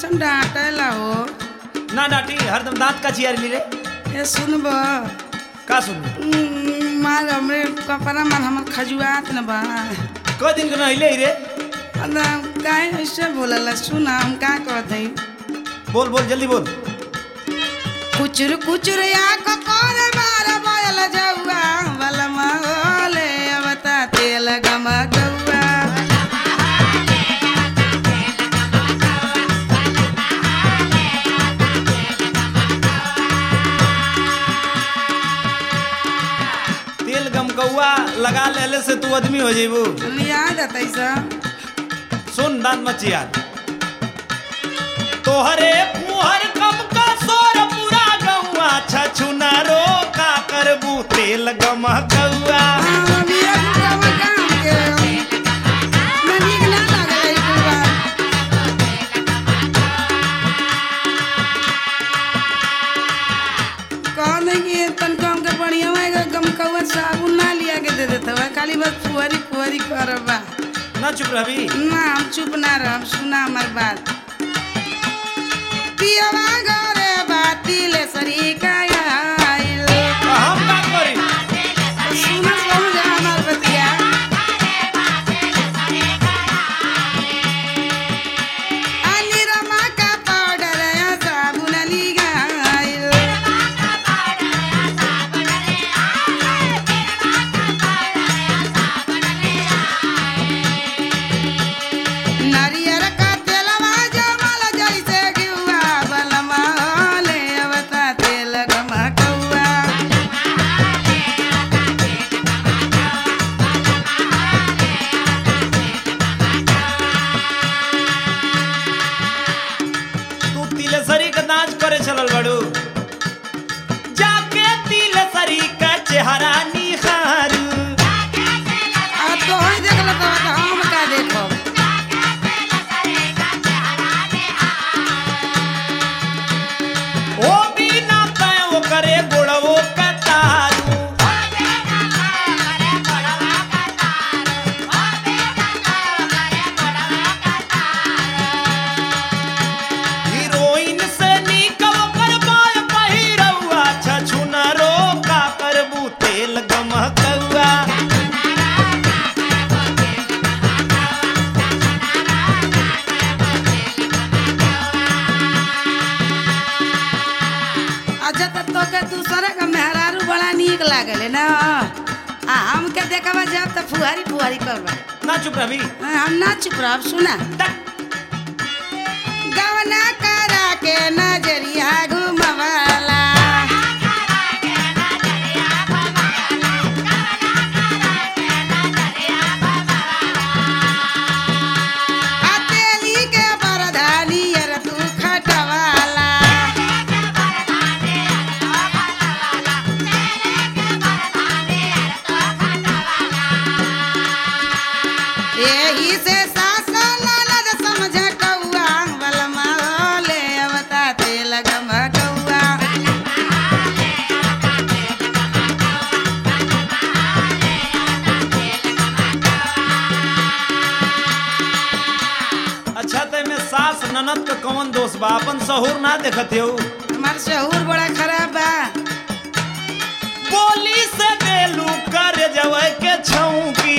ऐसा डांटेला हो ना डांटी हरदम दांत का चियारी ली रे ये सुनब का सुन मार हमरे कपड़ा मार हमर खजुआत न बा क दिन के नहिले रे अदा काहे ऐसे बोलला सुना हम का कहत हई बोल बोल जल्दी बोल कुचुर कुचुर या ककोर मार बोल जौआ बल मोले अवता तेल गम गौआ तेल गमकौआ लगा लेले से तू आदमी हो जेबू याद आता सब सुन दांत मत चियार तोहरे मुहर कम का सोर पूरा गौआ छछुना रो का करबू तेल गमकौआ साबुन ना लिया के दे देता है खाली बस फुहरी फुहरी करबा ना चुप रही ना हम चुप ना रह सुना हमार बात पियवा घरे बाती ले सरी का आइल हम का करी सुना समझ हमार बतिया अली रमा का पाउडर या साबुन ली गाइल नारियर का तेलवा जमल जैसे गिवा बलमा ले अवता तेल गमकौआ तू तिलसरी का नाच करे चलल बड़ू जाके तिलसरी का चेहरा निहारू आ तो ही देख लो तो हम का देखो ओ बिना तय वो करे गोड़वो का तारू हीरोइन से निकल कर बाय पहिरौआ छछुना रो का करबू तेल गमकौआ अच्छा तो तोके दूसरे का मेहरारू बड़ा नीक लागले ना आ हमके देखबा जब तो फुहारी फुहारी करबा ना चुप रही हम ना चुप रह सुना गवना करा के नजरिया घुमवाला हथेली के बरधानी अर तू खटवाला एही से सास ननद समझ कौआ बलमा ले अवता तेल गमकौआ अच्छा ते में सास ननद का कौन दोष बा अपन सहूर ना देखत हो हमार शहूर बड़ा खराब बा बोली से देलू कर जवे के छौकी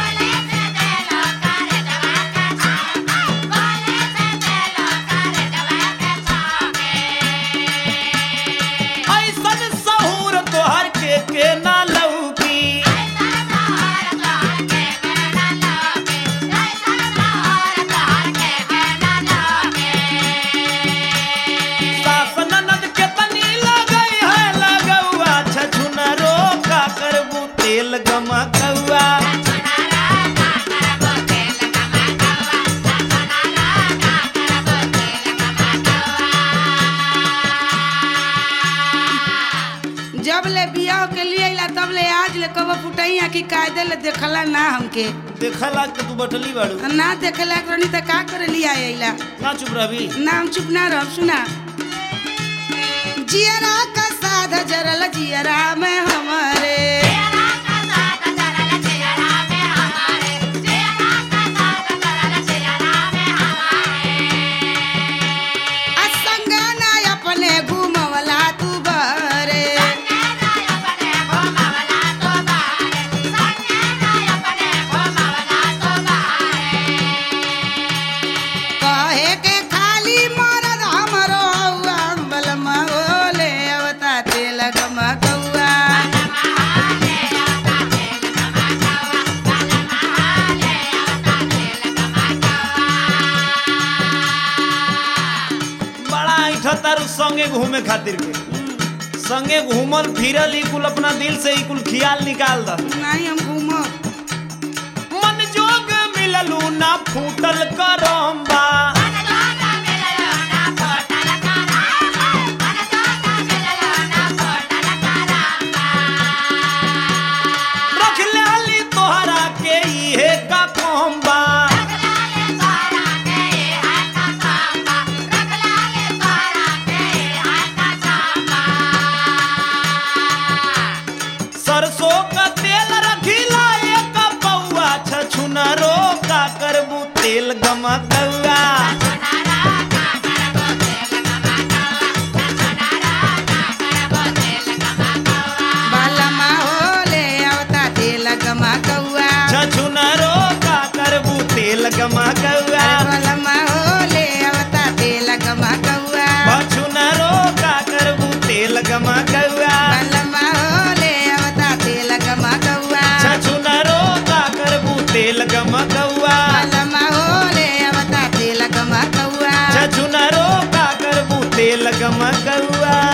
ऐसन सहूर तोहर के के ना लौकी सास ननद के तनी लगई है लगौआ छछुना रो का करबू तेल गमकौआ जब ले बियाह के लिए अइला तब ले आज ले कब फुटैया की कायदे ले देखला ना हमके देखला के तू बटली बाड़ू ना देखला करनी त का करे लिया अइला ना चुप रही नाम चुप ना रह सुना जियरा का साध जरल जियरा में हमारे संगे घूमे खातिर के संगे घूमल फिरल ई कुल अपना दिल से ई कुल खियाल निकाल द नहीं हम घूमो मन जोग मिललू ना फूटल करम्बा रख लाली तोहरा के इहे का कोम्बा सरसों का तेल रखिला एक पौआ छछुनरो का करबू तेल गमकौआ बालमा होले आवता तेल गमा कौआ छछुनरो का करबू तेल गमकौआ बालमा होले आवता तेल गमा कौआ छछुनरो का करबू तेल गमकौआ बालमा होले आवता तेल गमा कौआ छछुनरो का करबू तेल गमकौआ बालमा होले आवता तेल गमा कौआ छछुनरो का करबू तेल गमकौआ